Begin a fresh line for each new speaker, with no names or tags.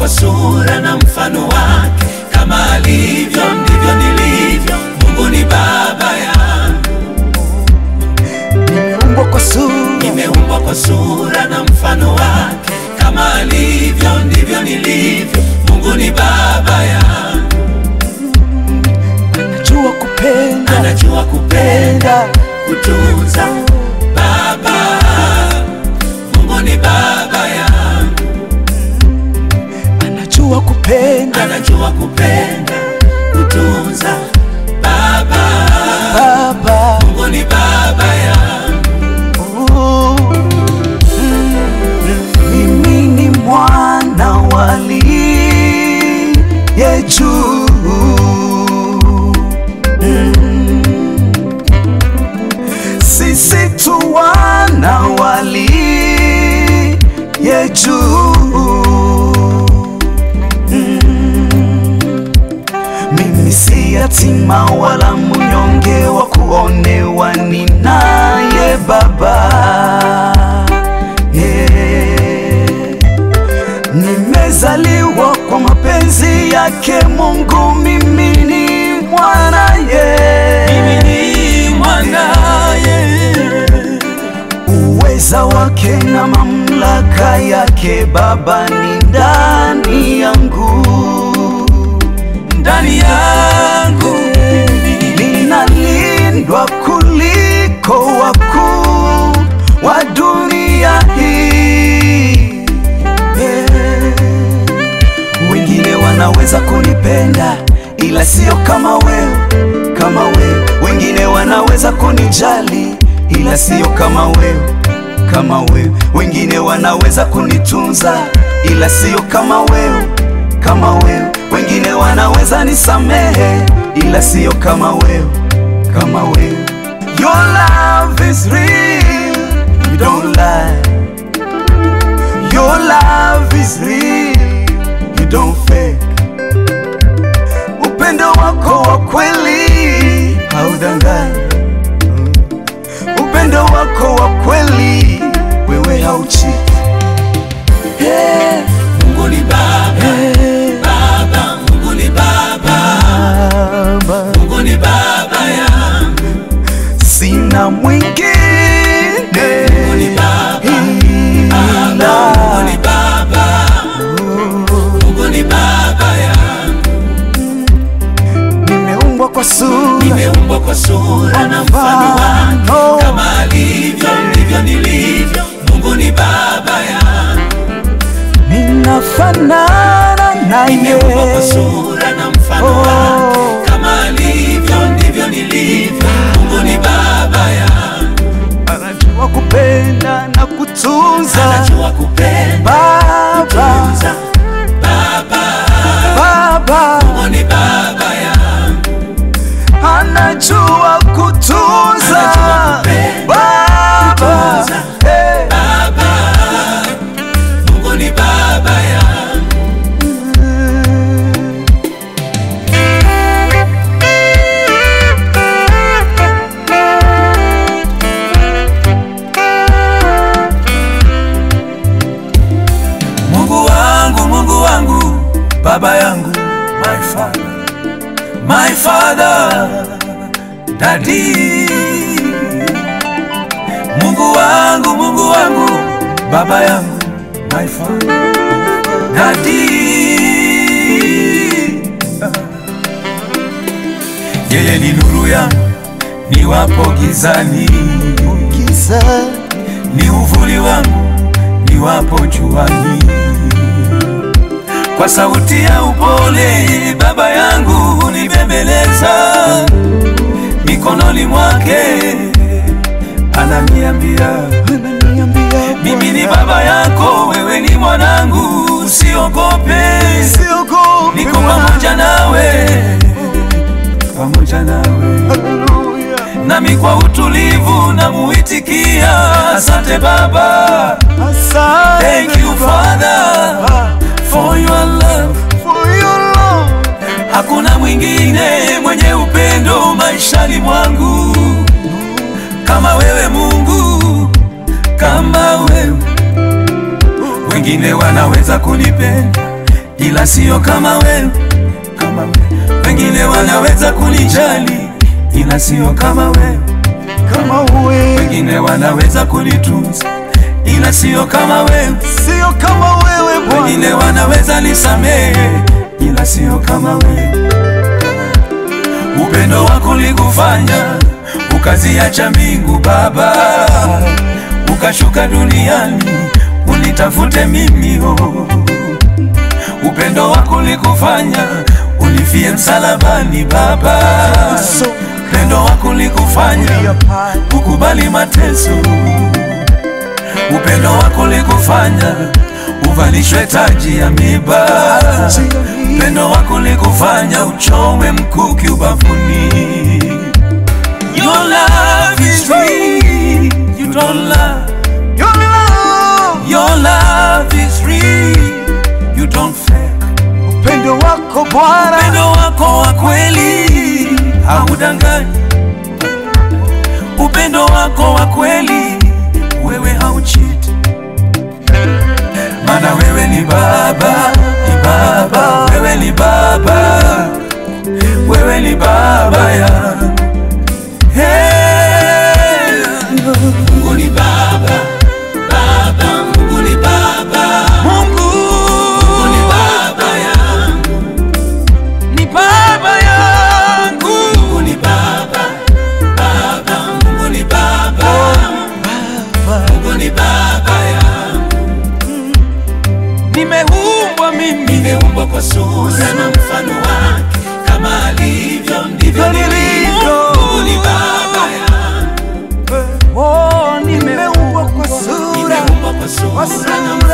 kwa sura na mfano wake, kama alivyo ndivyo nilivyo. Mungu ni baba yangu,
nimeumbwa kwa sura
nimeumbwa kwa sura na mfano wake, kama alivyo ndivyo nilivyo. Mungu ni baba yangu,
najua kupenda
anajua kupenda,
penda
kutunza. Baba, Mungu ni baba yangu,
anajua kupenda
anajua kupenda, kutunza. Baba,
baba
Mungu ni baba yangu.
Ooh. mimi ni mwana waliye juu Mm. sisi tu wana waliye juu Mimi si yatima wala mnyonge wa kuonewa, ninaye Baba. Yeah. Nimezaliwa kwa mapenzi yake Mungu, mimi ni mwanaye.
Mimi ni mwanaye,
Uweza wake na mamlaka yake Baba ni ndani yangu,
ndani yangu mimi.
ninalindwa kuliko wakuu wa dunia hii. Yeah. Wengine wanaweza kunipenda ila sio kama wewe, kama wewe. Wengine wanaweza kunijali ila sio kama wewe, kama wewe. Wengine wanaweza kunitunza ila sio kama wewe, kama wewe. Wengine wanaweza nisamehe ila sio kama wewe, kama wewe. Your love is real, you don't lie. Your love is real, you don't fake. Upendo wako wa kweli haudanganyi. Upendo wako wa kweli wewe hauchi. Hey,
Mungu ni baba,
hey,
baba, Mungu ni baba,
Baba,
Mungu ni baba yangu.
sina mwingine
Mungu ni baba, baba,
ila
Mungu ni baba, Mungu ni baba yangu.
nimeumbwa kwa sura
Nimeumbwa kwa sura na mfano wake,
Mfano.
kama alivyo ndivyo nilivyo. Mungu ni baba yangu.
ninafanana naye.
Nimeumbwa kwa sura na mfano
Oh.
wake, kama alivyo ndivyo nilivyo. Mungu ni baba yangu,
Anajua kupenda na kutunza.
anajua kupenda,
Baba,
kutunza. Baba,
Baba
Mungu ni baba yangu,
anajua kutunza.
Anajua kupenda,
Baba,
kutunza.
hey.
baba, Mungu ni baba yangu. Mungu wangu, Mungu wangu, baba yangu, my father, my father, daddy. Mungu wangu, Mungu wangu, baba yangu, my father, daddy. Yeye ni nuru yangu, niwapo gizani,
Giza
ni uvuli wangu, niwapo juani. Kwa sauti ya upole baba yangu hunibembeleza, mikononi mwake ananiambia,
ananiambia
mimi ni baba yako, wewe ni mwanangu, usiogope,
siogopi,
niko pamoja nawe, pamoja nawe
Haleluya.
nami kwa utulivu namuitikia, asante Baba,
Asante
thank you Father
Baba,
for your love.
for your love.
Hakuna mwingine mwenye upendo maishani mwangu kama wewe Mungu, kama wewe. Wengine wanaweza kunipenda ila sio kama wewe, kama wewe. Wengine wanaweza kunijali, ila sio kama wewe,
kama wewe,
wengine wanaweza kunitunza, ila sio kama wewe,
sio kama wewe Bwana.
wengine wanaweza nisamehe, ila sio kama wewe. Upendo wako ulikufanya ukaziacha mbingu Baba, ukashuka duniani unitafute mimi oh. Upendo wako ulikufanya unifie msalabani Baba, upendo wako ulikufanya ukubali mateso, upendo wako ulikufanya uvalishwe taji ya miba, upendo wako ulikufanya uchomwe mkuki ubavuni. Your love is real, you don't lie.
Your love,
Your love is real, you don't fake.
upendo wako Bwana,
Upendo wako wa kweli haudanganyi, upendo wako wa kweli wewe hauchiti, maana wewe ni Baba, ni Baba, wewe ni Baba, wewe ni Baba yangu. Hey, Mungu ni Baba, Baba, Mungu ni Baba, Mungu, Mungu ni Baba yangu ni baba yangu. Mungu ni baba, baba, Mungu ni baba, Mungu ni baba yangu. Nimeumbwa mimi, nimeumbwa kwa sura na mfano wake, kama alivyo ndivyo nilivyo. Mungu ni baba yangu,
oh, nimeumbwa kwa sura
nimeumbwa kwa sura na